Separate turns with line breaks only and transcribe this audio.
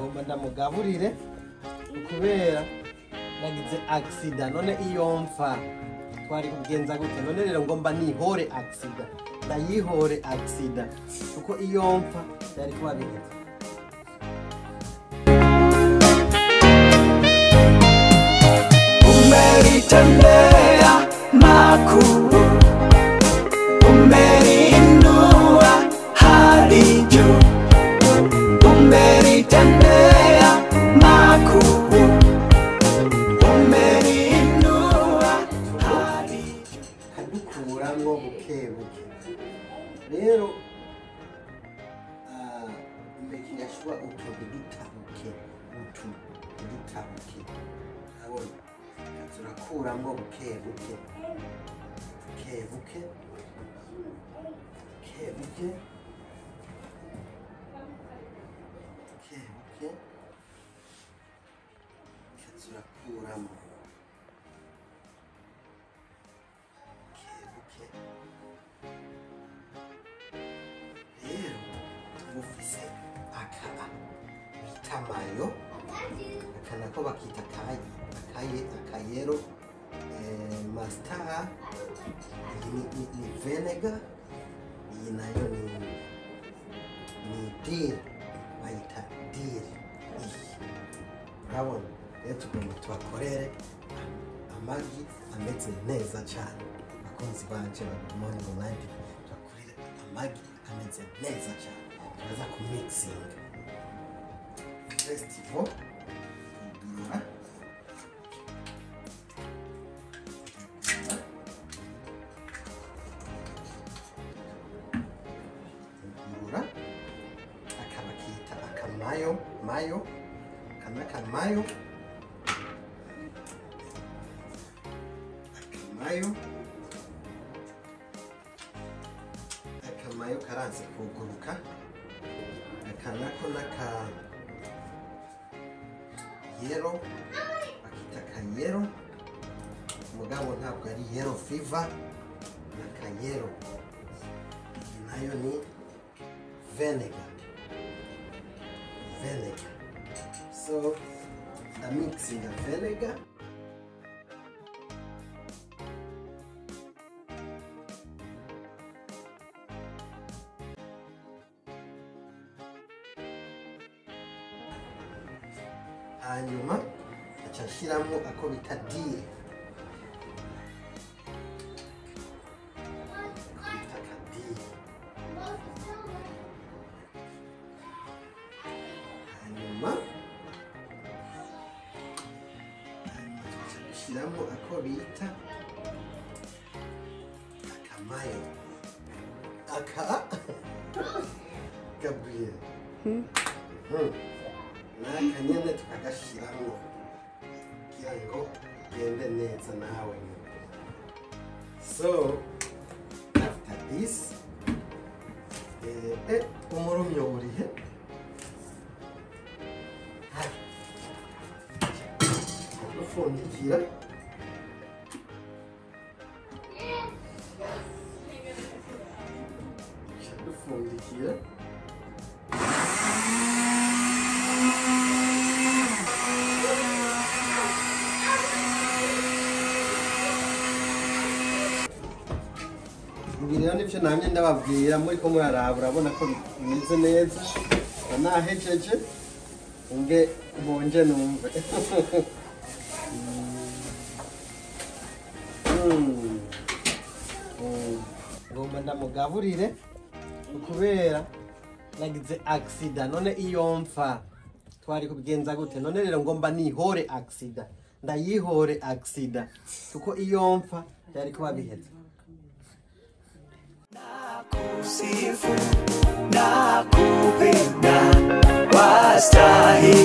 ngomba ndamugaburire kubera nagize agisida none iyo mfa twari kugenza gute none rero ngomba nihore agisida ndayihore agisida kuko iyo mfa byari kuba biheze
umenitendea makuu, umeniinua hadi juu, umenitendea makuu, umeniinua hadi juu.
kadukuramwo buke buke rero ah, mbeki yashwa utu dutabuke utu dutabuke abona turakuramwo buke buke buke buke buke buke buke buke turakuramo buke buke rero mufise aka bita mayo aka nako bakita akaye akaye akayero eh, mastar iyi ni, ni, ni venega iyi nayo ni ni diri bayita diri iyi urabona rero tugomba tubakorere amagi ameze neza cyane abakunzi banje babimoni ngo nanjye tubakorere amagi ameze neza cyane turaza ku mixing festival kudurura kudurura akaba kita akamayo mayo aka ni akamayo akamayo akamayo karanze kuguruka aka nako n'aka yero bakita akayero mugabo ntabwo ari yero fiva ni akayero iyi nayo ni venega venega so ndamixinga venega hanyuma aca nshyiramo ako bita diri ako bita akadiri hanyuma hanyuma tuca dushyiramo ako bita akamayo aka gabriel Hmm. n'aka nyine tukagashyiramo kugira ngo ugende neza nawe so after this eh, eh, umurumyo urihe ufundikira dufundikira ibi rero nibyo namye ndababwira muri ko muraraba urabona ko bimeze neza nahejeje nge mbonje numve Mm. Mm. ngomba ndamugaburire kubera nagize agisida none iyo mfa twari kubigenza gute none rero ngomba nihore agisida ndayihore agisida kuko iyo mfa byari kuba biheze
kusifu na kupenda wastahili